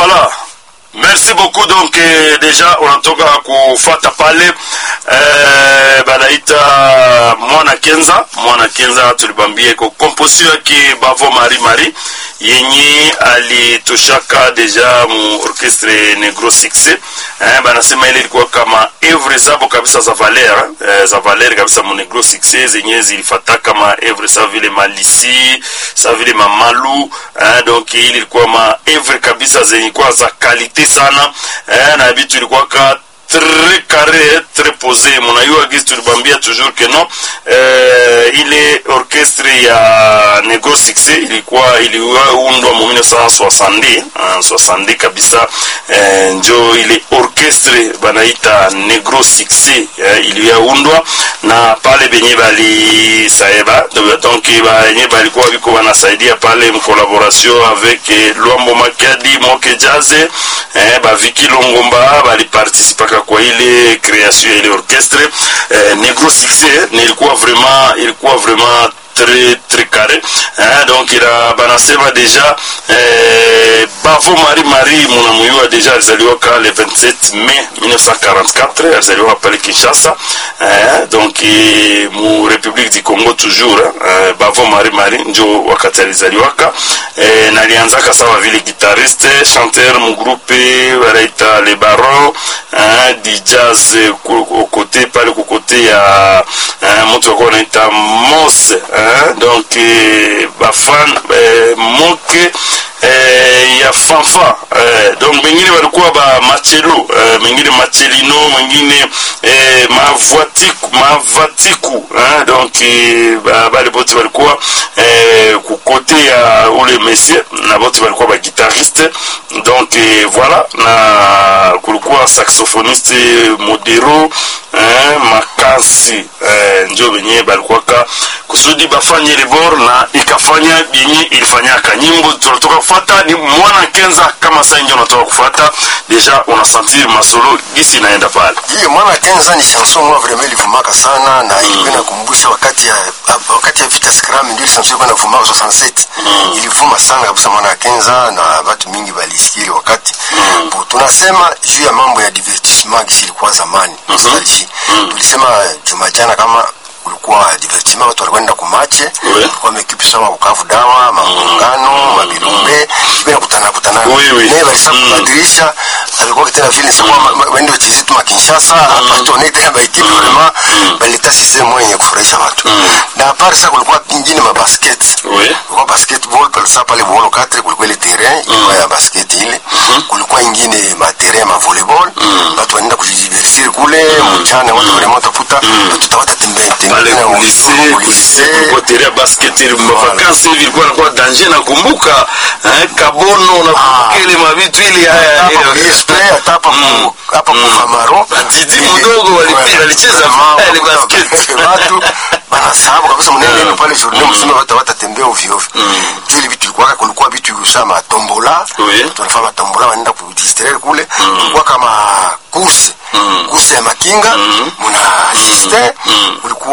Voilà. Merci beaucoup donc eh, deja unatoka kufata pale eh, banaita mwana kenza mwana kenza tulibambia iko komposition yake bavo mari mari yenye alitoshaka deja mu orchestre negro succès eh, banasema ile ilikuwa kama evre zabo kabisa za valer eh, za valer kabisa mu negro succès zenye zilifata kama evre sa vile malisi sa vile mamalu eh, donc ile ilikuwa ma evre kabisa zenye kwa za kalite sana eh, na vitu ilikuwa ka très carré très posé munayua gisi tulibambia toujours que non eh, ile orchestre ya negro succès ilikuwa iliundwa mu 1960 ah, 60 kabisa eh, njo ile orchestre banaita negro succès eh, iliyaundwa na pale benye balisaeba donc benye balikuwa biko banasaidia pale mcollaboration avec eh, lwambo makadi moke jaze eh, baviki longomba baliparticipaka kwa ile création ya ile orchestre eh, negro succès nilikuwa vraiment ilikuwa vraiment très très carré hein, donc ila banasema deja eh, bavo mari mari munamuyua deja alizaliwaka le 27 mai 1944 alizaliwaka pale kinshasa eh, donc eh, mu république du congo toujours eh, bavo mari mari njo wakati alizaliwaka eh, nalianzaka sawa vile guitariste chanteur mu groupe wanaita le baron eh, di jazz eh, ku- kote pale kukote ya eh, mtu wakuwa wanaita mos eh, donc eh, bafan eh, moke eh, ya fanfa eh, donc mengine walikuwa ba machelo eh, mengine machelino mengine eh, mavatiku mavatiku eh, donc eh, ba- bale bote walikuwa eh, kukote ya ule monsieur na bote walikuwa ba guitariste donc eh, voilà na kulikuwa saxophoniste modero eh, makasi eh, njo benye balikuwaka kusudi bafanye libor na ikafanya benye ilifanyaka nyimbo tunatoka kufata ni mwana kenza kama saa ingi unatoka kufata deja unasentir masolo gisi inaenda pale Hiyo mwana Kenza ni chanson mwa vraiment ilivumaka sana na ilikuwa inakumbusha wakati ya wakati ya vita Scram ndio chanson ilikuwa inavumaka 67. Ilivuma sana kabisa mwana Kenza na watu mingi balisikia ile wakati. Bu, tunasema juu ya mambo ya divertissement gisi ilikuwa zamani. Nostalgie. Tulisema juma jana kama kulikuwa divertissement watu walikwenda kumache Oui. kulikuwa mekipi sawa Bukavu dawa maungano mabirumbe bila kutana kutana Oui, oui. ne balisa Mm. kubadilisha alikuwa kitena vile sikuwa wende wachezi tu makinshasa hapa tuone tena baikipe vraiment baleta system mwenye kufurahisha watu na apart ça kulikuwa kingine ma basket Oui. kulikuwa basketball pale sasa pale bolo 4 kulikuwa ile terrain ilikuwa ya basket ile kulikuwa ingine ma terrain ma volleyball watu wanaenda kujidiversir kule mchana watu vraiment tafuta watu tawata tembea pale tembea kulise kulise kulikuwa terea basket ili mavakansi hivi ilikuwa nakuwa danger nakumbuka eh, kabono nakumbuka ile mavitu ili haya hapa ile- PSP hata hapa Mm. ku- hapa kufamaro Didi mdogo walipi- walicheza ile basket. watu banasahabu kabisa mnene ile pale journée mzima watu watatembea ovyo ovyo juu ile vitu ilikuwa kulikuwa vitu usama tombola Oui. tunafanya tombola wanaenda kudistraire kule kulikuwa kama course course ya makinga muna assiste kulikuwa